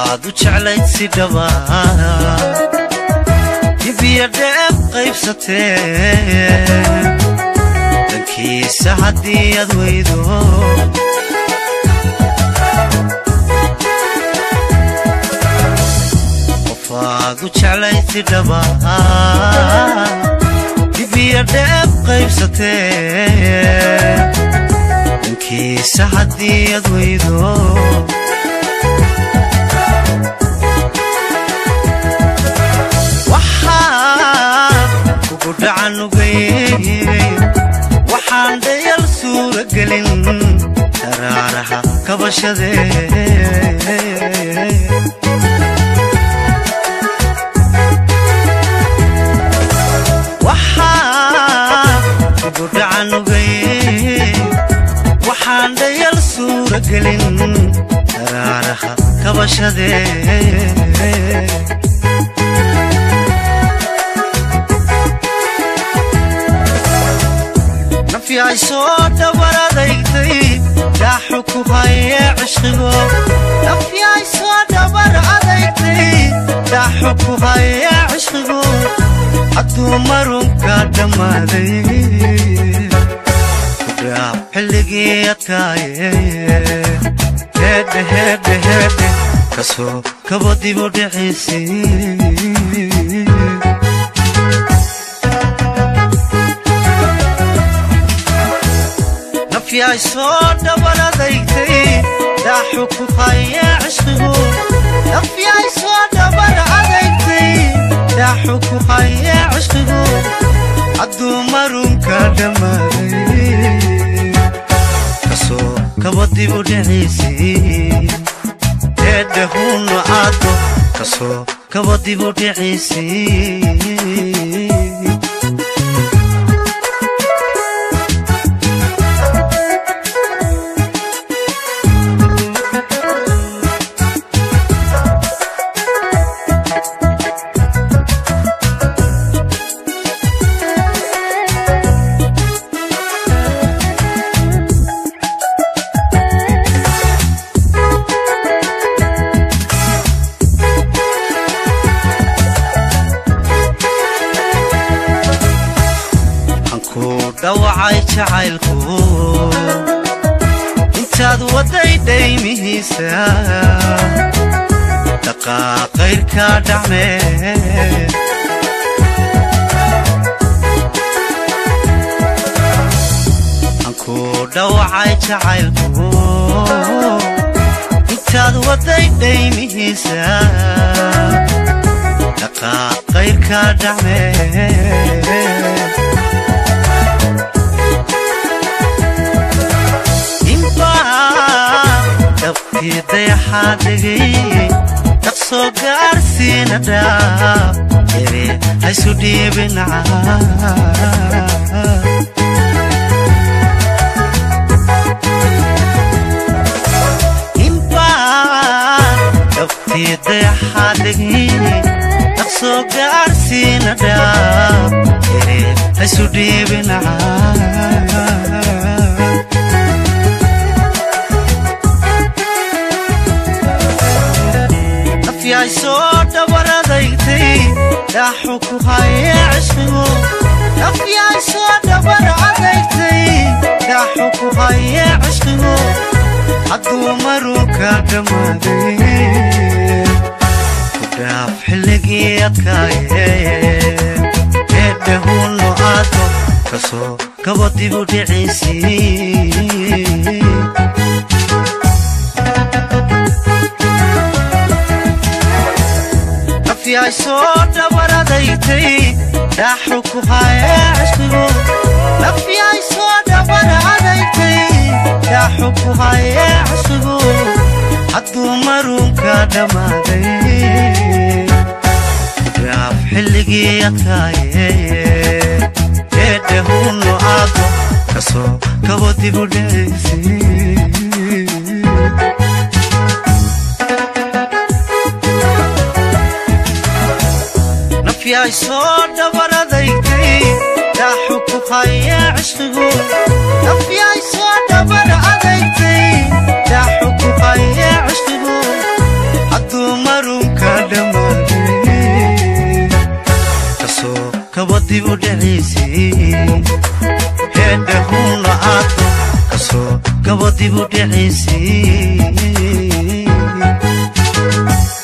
qofaad u jeclayd si dhaba dibiya dheeb qaybsatee dankiisa haddii aad weydo qofaad u jeclayd si dhaba dibiya dheeb qaybsatee dankiisa haddii aad weydo kugu dhacanugay waxaan dhayal suura gelin daraaraha kabashadee kugu dhacanugay waxaan dhayal suura gelin daraaraha kabashadee nafyahay soo dhabar adaytay daaxu ku haye cishqigo nafyahay soo dhabar adaytay daaxu ku haye cishqigo hadduu marunka dhammaaday kudhaaf xilligii adkaaye heedhe heedhe heedhe kasoo kaba dibu dhiciisii nafyahay soo dhabar adaytay daaxu ku haye cishqigu nafyahay soo dhabar adaytay daaxu ku haye cishqigu hadduu marunka dhammaaday kasoo kaba dibu dhiciisii eedhe huno aado kasoo kaba dibu dhiciisii dhawacay jacaylku intaad wadday dhaymihiisa dhaqaaqayrka dhacmee anku dhawacay jacaylku intaad wadday dhaymihiisa dhaqaaqayrka dhacmee dabkii dayaxaa dhegay dhaqsoo gaarsiina dhaab ere haysu dhiibinaca dabkii dayaxaa dhegay dhaqsoo gaarsiina dhaab ere haysu dhiibinaca nafyahay soo dhabar adaytay daaxu ku haye cishqigu nafyahay soo dhabar adaytay daaxu ku haye cishqigu hadduu marunka dhammaaday ku dhaaf xilligii adkaaye eedhe huno aado kasoo kaba dibu dhiciisii nafyahay soo dhabar adaytay daaxu ku haye cishqigu nafyahay soo dhabar adaytay daaxu ku haye cishqigu hadduu marunka dhammaaday gaaf xilligii adkaaye eedhe huno aado kasoo kaba dibu dhiciisii nafyahay soo dhabar adaytay daaxu ku haye cishqigu nafyahay soo dhabar adaytay daaxu ku haye cishqigu hadduu dibu dhiciisii heedhe hunla aad kasoo gabo dibu dhiciisii